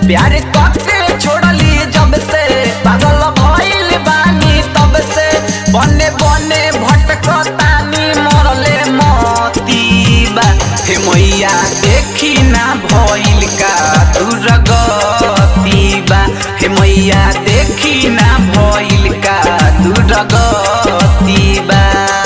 प्यार कके छोड़ली जब से पागल भइल बानी तब से बने बने भटकतानी मरले मतीबा हे मैया देखी ना भइल का दुर्गतीबा हे मैया देखी ना भइल का दुर्गतीबा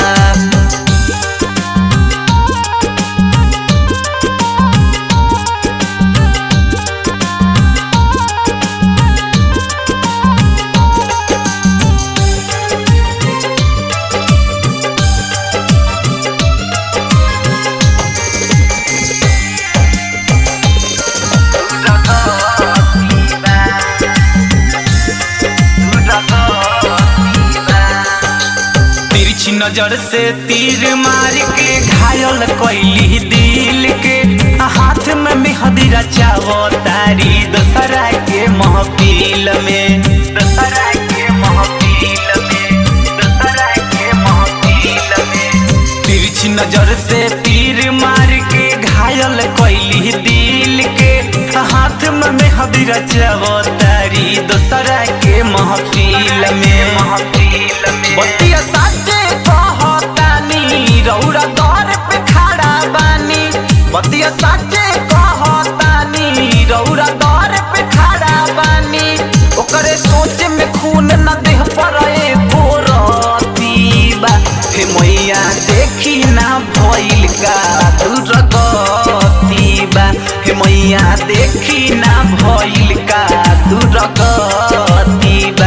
तिरछी नजर से तीर मार के घायल कैली दिल के हाथ में मेहदी रचावो तारी दशहरा के महफिल में दशहरा के महफिल में दशहरा के महफिल में तिरछी नजर से तीर मार के घायल कैली दिल के हाथ में मेहदी रचावो तारी दशहरा के महफिल में महफिल में बतिया साचे कहतानी रौरा दर पे खड़ा बानी बतिया साचे कहतानी रौरा दर पे खड़ा बानी ओकरे सोच में खून न देह पर एको रतीबा हे मैया देखी ना भइल का दुर्गतीबा हे मैया देखी ना भइल का दुर्गतीबा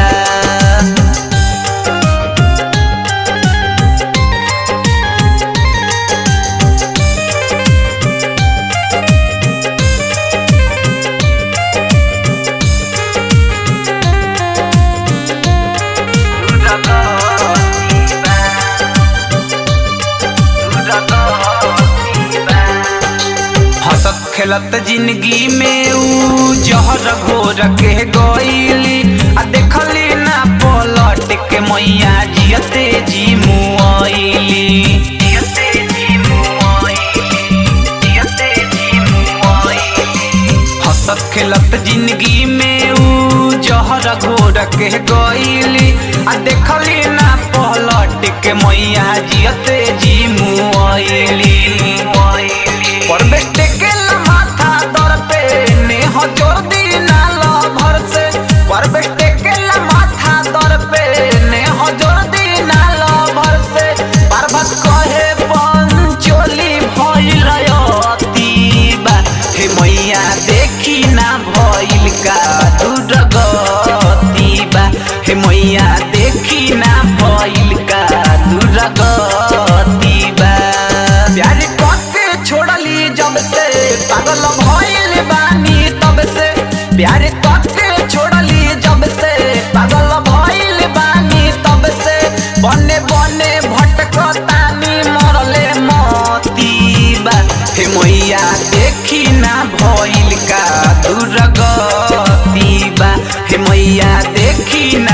हंसत खेलत जिंदगी में ऊ जहर घोर के गईली आ देखली ना पलट के मैया जियते जी मुआइली जियते जी मुआइली जियते जी मुआइली हंसत खेलत जिंदगी में ऊ जहर घोर के गईली आ देखली ना पलट के मैया जियते जी मुआइली पर बेटे के माथा दर पे नेह जोर दी नाला भर से पर बेटे के माथा दर पे नेह जोर दी नाला भर से पर्वत कहे पंचोली भइल अतीबा हे मैया देखी ना भइल का दुर्गतीबा हे मैया देखी ना भइल का दुर्गतीबा प्यार कके छोड़ली जब से पागल भइल बानी तब से प्यार कके छोड़ली जब से पागल भइल बानी तब से बने बने भटकतानी मरले मतीबा हे मैया देखी ना भइल का दुर्गतीबा हे मैया देखी